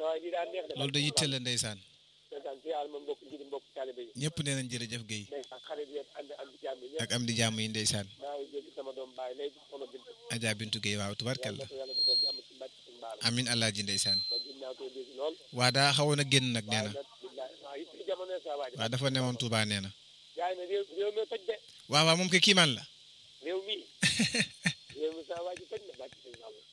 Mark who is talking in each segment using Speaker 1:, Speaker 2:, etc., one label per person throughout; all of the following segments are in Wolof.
Speaker 1: sa waay lii daa neex de
Speaker 2: loolu da yitte la ndeysaan
Speaker 1: ndeysaan si yàlla ma mbokk ji mbokk taalibe yi
Speaker 2: ñëpp nee nañ jërëjëf Guèye
Speaker 1: ndeysaan xarit yëpp ànd ak jàmm yi ñëpp
Speaker 2: ak am di jàmm yi ndeysaan
Speaker 1: maa ngi jéggi sama doom baay léegi sama bint
Speaker 2: Adja Bintu Guèye waaw tubarkalla
Speaker 1: yàlla yàlla defal jàmm ci bàcc suñu baal
Speaker 2: amin alaaji ndeysaan
Speaker 1: ma gën naa koy dégg lool
Speaker 2: waa daa xawoon a génn nag nee na
Speaker 1: nag billaay waaw it ci jamono sa waaj
Speaker 2: waaw dafa newoon Touba nee na
Speaker 1: gaay na réew réew mi toj de
Speaker 2: waaw waaw moom ke kiimaan la
Speaker 1: réew mi réew mi sa waaj toj na bàcc suñu baal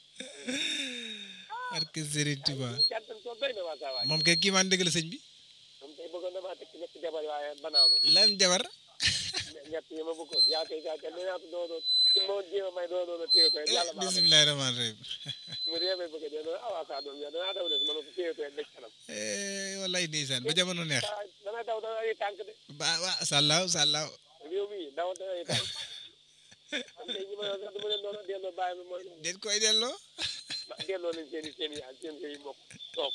Speaker 2: barke Serigne Touba
Speaker 1: jantan soo doy na waa sa waaj
Speaker 2: moom ke kiimaan dëgg la sëñ bi
Speaker 1: moom tey bëggoon damaa teg ci ñetti jabar waaye banaa ko
Speaker 2: lan jabar
Speaker 1: ñett yi ma bëggoon yaa koy yaa koy nee naa ko doo doo moo jéem a may doo doo téye ko yàlla baax na
Speaker 2: bismillahi rahmaani rahim
Speaker 1: mu dee may bëgg a dee noonu awaa saa doom yow danaa daw des ma ne ko téye ko dëj kanam
Speaker 2: wallaay ndeysaan ba jamono neex
Speaker 1: ah dana daw dana ay tànk de
Speaker 2: ba waa sàllaaw sàllaaw
Speaker 1: réew mi daw dana ay tànk am tey ñi ma yor sax du ma leen doon delloo bàyyi ma mooy
Speaker 2: den koy delloo
Speaker 1: ba delloo nañ seen i seen i seen seen i mbokk toog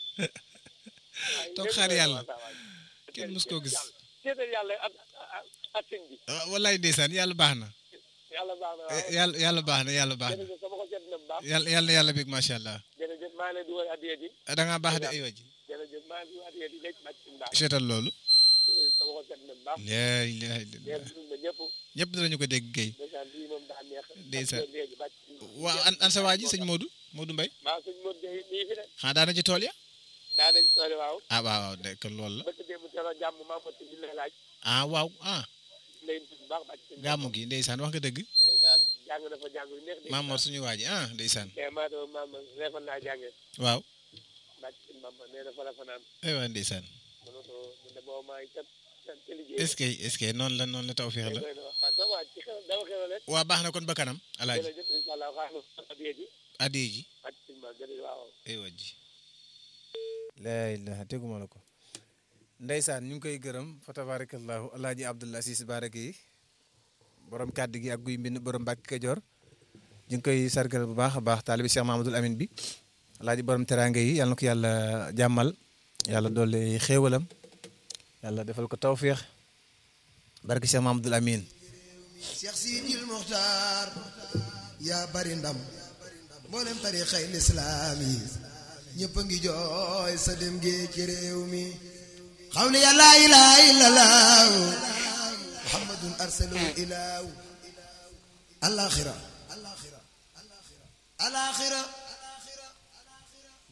Speaker 2: toog xaar yàlla kenn mus koo gis
Speaker 1: seetal yàlla ak ak sëñ bi
Speaker 2: ah, wallaay ndeysaan yàlla baax na
Speaker 1: yàlla baax na waaw
Speaker 2: yàlla yàlla baax na yàlla baax na
Speaker 1: jërëjëf sama ko seet na bu baax
Speaker 2: yàlla yàlla yàlla bég macha allah
Speaker 1: jërëjëf maa ngi leen di woy addiya ji
Speaker 2: da ngaa baax de aywa ji
Speaker 1: jërëjëf maa ngi di woy addiya ji léegi bàcc suñu baax
Speaker 2: seetal loolu
Speaker 1: jërëjëf sama ko seet na bu baax
Speaker 2: laa ilaha illallah
Speaker 1: leen dund na ñëpp
Speaker 2: ñëpp dinañu ko dégg Guèye
Speaker 1: ndeysaan lii moom daa neex
Speaker 2: Ndeysaan.
Speaker 1: léegi bàcc suñu
Speaker 2: waaw an an sa waa ji sëñ Modou Modou Mbaye
Speaker 1: waaw sëñ Modou Gueye nii fi de
Speaker 2: xanaa daana ci tool ya
Speaker 1: daa nañ soole waaw
Speaker 2: ah waaw waaw de kon loolu la
Speaker 1: bëkk démb teel a jàmm maa mot ci lay laaj
Speaker 2: ah waaw ah
Speaker 1: lay dund bu baax bàcc suñu
Speaker 2: gàmmu gi ndeysaan wax nga dëgg
Speaker 1: ndeysaan jàng na fa jàng yu neex de
Speaker 2: Mamor suñu waa ji ah ndeysaan
Speaker 1: mais maa doon maam reefal naa jàngee
Speaker 2: waaw
Speaker 1: bàcc suñu maam nee na fa la fanaan
Speaker 2: ay waa ndeysaan
Speaker 1: mu ne ko mu ne boo maa ngi cat cat ci liggéey
Speaker 2: est-ce que est-ce que noonu la noonu la tawfeex la
Speaker 1: doy na wax waaw sama waa ci xew dama xew rek
Speaker 2: waa baax na kon ba kanam alaaji
Speaker 1: jërëjëf incha allah xaar na addiya ji
Speaker 2: addiye ji
Speaker 1: bàcc suñu maam jërëjëf waaw
Speaker 2: ay waa ji laa ilaha teguma la ko ndeysaan ñu ngi koy gërëm fa tabarakallahu alaaji abdullah sis barake yi borom kàddu gi ak guy mbind borom Mbàkke Kajoor ñu ngi koy sargal bu baax a baax taalibi Cheikh Mahamadul Amin bi alaaji borom teraanga yi yàlla na ko yàlla jàmmal yàlla dolli xéewalam yàlla defal ko tawféex barke Cheikh Mahamadul Amin
Speaker 3: Cheikh Sidil Muxtaar yaa bari ndam mboolem tariixay lislaam yi ñëpp a ngi jooy sa dem gee ci réew mi xaw ne yaa laa ilaaha illallaah muhammadun arsalahu ilaahu alaxira alaxira